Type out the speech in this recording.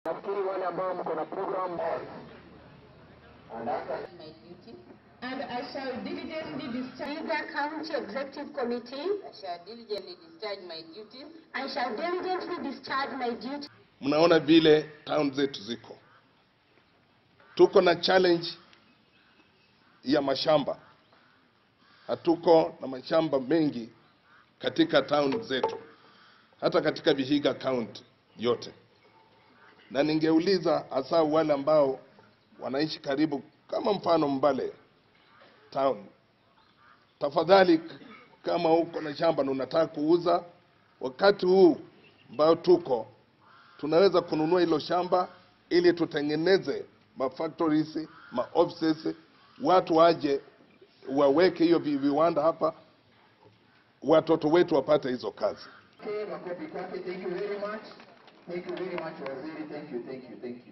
Nafikiri wale ambao mko na program and after my duty. and I shall diligently discharge Vihiga County Executive Committee, I shall diligently discharge my duties I shall diligently discharge my duty Mnaona vile town zetu ziko, tuko na challenge ya mashamba, hatuko na mashamba mengi katika town zetu, hata katika Vihiga County yote. Na ningeuliza hasa wale ambao wanaishi karibu, kama mfano Mbale town, tafadhali, kama uko na shamba na unataka kuuza, wakati huu ambao tuko tunaweza kununua hilo shamba ili tutengeneze ma factories, ma offices, watu waje waweke hiyo vi- viwanda hapa, watoto wetu wapate hizo kazi. Okay, makofi kwake. Thank you very much. Thank you very much, Waziri. Thank you, thank you, thank you.